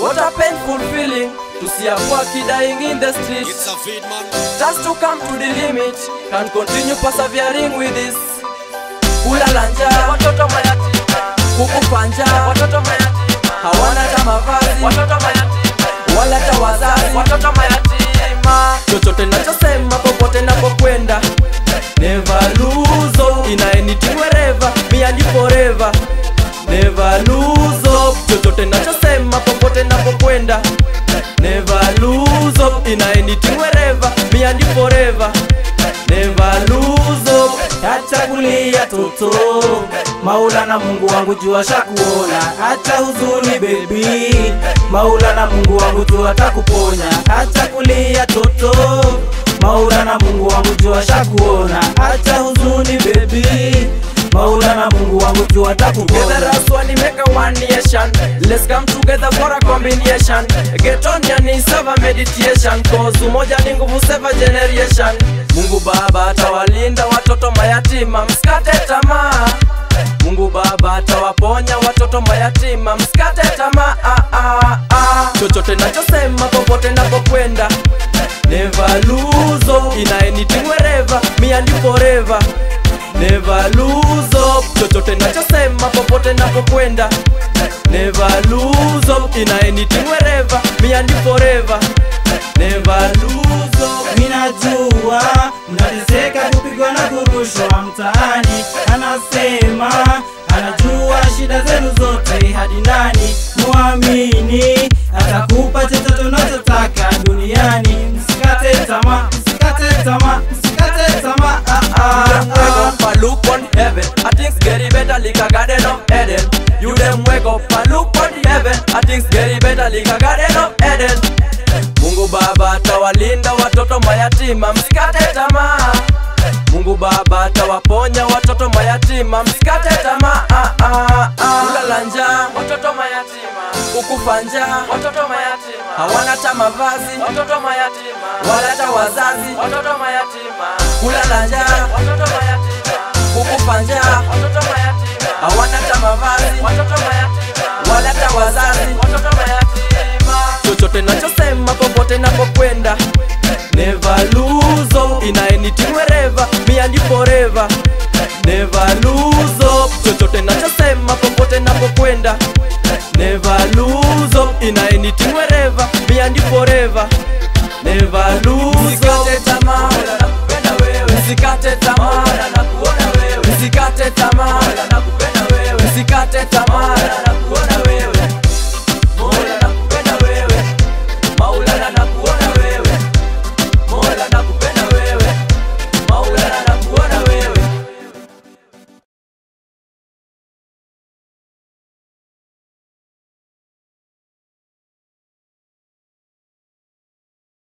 What a painful feeling to see a quacky dying in the streets. It's a feed man. Just to come to the limit, can continue persevering with this. Kulala njaa, watoto mayatima, kukufa njaa, watoto mayatima, hawana hata mavazi watoto mayatima, wala hata wazazi. watoto mayatima. Chochote nachosema popote napokwenda, never lose hope in anything wherever, me and you forever. Never lose hope. Chochote nachosema popote napokwenda, never lose hope in anything wherever, me and you forever. Never lose hope. Acha kulia toto, Maulana Mungu wangu jua shakuona. Acha huzuni baby, Maulana Mungu wangu tu atakuponya. Acha kulia toto, Maulana Mungu wangu jua shakuona. Acha huzuni baby, Maulana Mungu wangu tu Together atakuponya. as one, we make a one nation. Let's come together for a combination. Get on your knees, have a meditation. Cause umoja ni nguvu, save a generation. Mungu Baba atawalinda watoto mayatima, msikate tamaa. Mungu Baba atawaponya watoto mayatima, msikate tamaa. Ah, ah, ah. Chochote nachosema popote napokwenda, never lose hope in anything wherever, me and you forever. Never lose hope Chochote nachosema popote napokwenda Never lose hope In anything wherever Me and you forever Never lose hope Minajua mnateseka kupigwa na kurushwa mtaani, anasema anajua shida zenu zote hadi ndani. Muamini atakupa chochote unachotaka duniani. Msikate tamaa, msikate tamaa, msikate tamaa. Ah, ah, Them wake ah. up and look on heaven I things getting better like a garden of Eden You them wake up and look on the heaven I things getting better like a garden of Eden Mungu Baba atawalinda watoto mayatima msikate tamaa Mungu Baba atawaponya watoto mayatima msikate tamaa ah, ah, ah. Kulala njaa Watoto mayatima, kukufa njaa watoto mayatima, hawana hata mavazi watoto mayatima, wala hata wazazi watoto mayatima, kulala njaa watoto mayatima, kukufa njaa watoto mayatima, hawana hata mavazi watoto mayatima, wala hata wazazi watoto mayatima. chochote nachosema popote napokwenda never lose hope in anything wherever me and you forever never lose hope chochote nachosema popote napokwenda never lose hope in anything wherever me and you forever never lose hope tamaa nakupenda wewe usikate tamaa